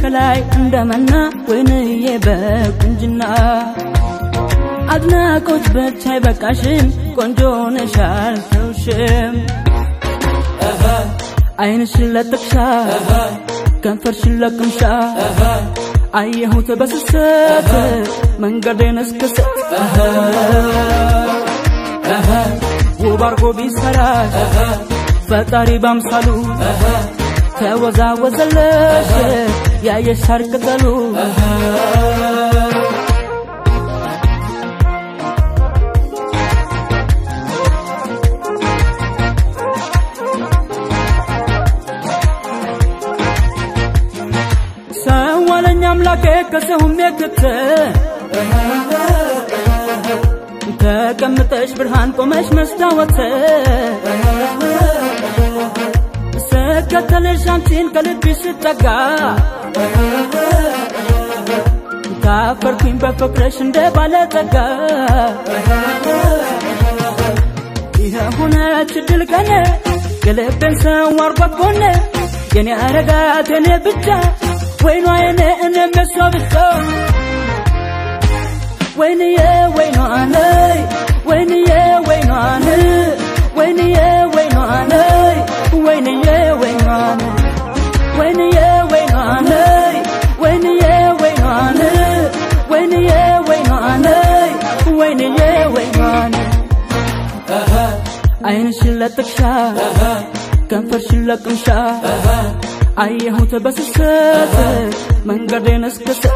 ከላይ እንደመና ወይንዬ በቁንጅና አድናቆት ብቻ አይበቃሽም ቆንጆ ነሽ አልተውሽም አይንሽን ለጥቅሻ ከንፈርሽን ለቅምሻ አየሁት በስስት መንገዴን እስክስት ውብ አርጎ ቢሰራሽ ፈጣሪ ባምሳሉ ተወዛወዘለሽ ያየሽ ሳር ቅጠሉ ሰው አለኝ አምላኬ ከሰውም የክት ተቀምጠሽ ብርሃን ቆመሽ መስታወት ስከተልሽ አንቺን ከልብሽ ስጠጋ ታፈርኩኝ በፍቅርሽ እንደ ባለጠጋ ይህ ሆነች ድል ቀን የልቤን ሰው አርጓት ጎን የኔ አረጋት የኔ ብቻ ወይኗ የኔ እኔም የሷ ብቻ ወይንዬ ወይኗ ነይ ወይንዬ ወይኗ ነይ ወይንዬ ወይኗ ነይ ወይንዬ ወይኗ ነይ ወይንዬ ወይኗ ነይ ወይንዬ ወይኗ ነይ ወይንዬ ወይኗ ነይ ወይንዬ ወይኗ ነይ አይንሽን ለጥቅሻ ከንፈርሽን ለቅምሻ አየሁት በስስት መንገዴን እስክስት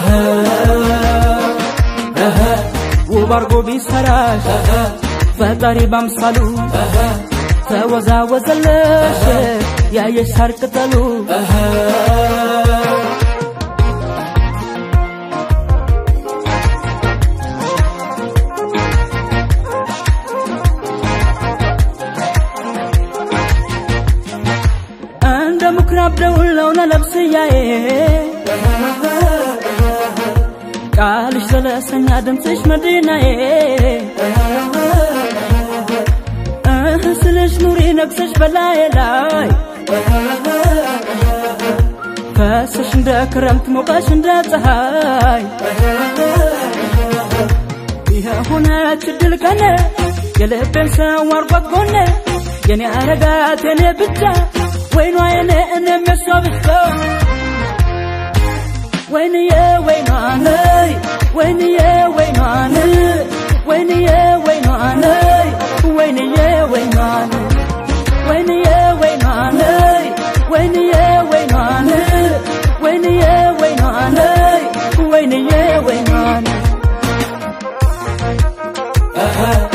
ውብ አርጎ ቢሰራሽ ፈጣሪ ባምሳሉ ተወዛወዘለሽ ያየሽ ሳር ቅጠሉ እንደ ምኩራብ ደውል ለውነ ለብስያዬ ቃልሽ ዘለሰኛ ድምፅሽ መዲናዬ እህ ስልሽ ኑሪ ነግሰሽ በላዬ ላይ ፈሰሽ እንደ ክረምት ሞቀሽ እንደ ፀሐይ ይህ ሆነች ድል ቀን የልቤን ሰው አርጓት ጎን የኔ አረጋት የኔ ብቻ ወይኗ የኔ እኔም የሷ ብቻ ወይንዬ ወይኗ ነይ ወይንዬ ወይኗ ነይ ወይንዬ ወይኗ ነይ ወይንዬ ወይኗ ነይ ወይንዬ ወይኗ ነይ ወይንዬ ወይኗ ነይ ወይንዬ ወይኗ ነይ ወይንዬ ወይኗ ነይ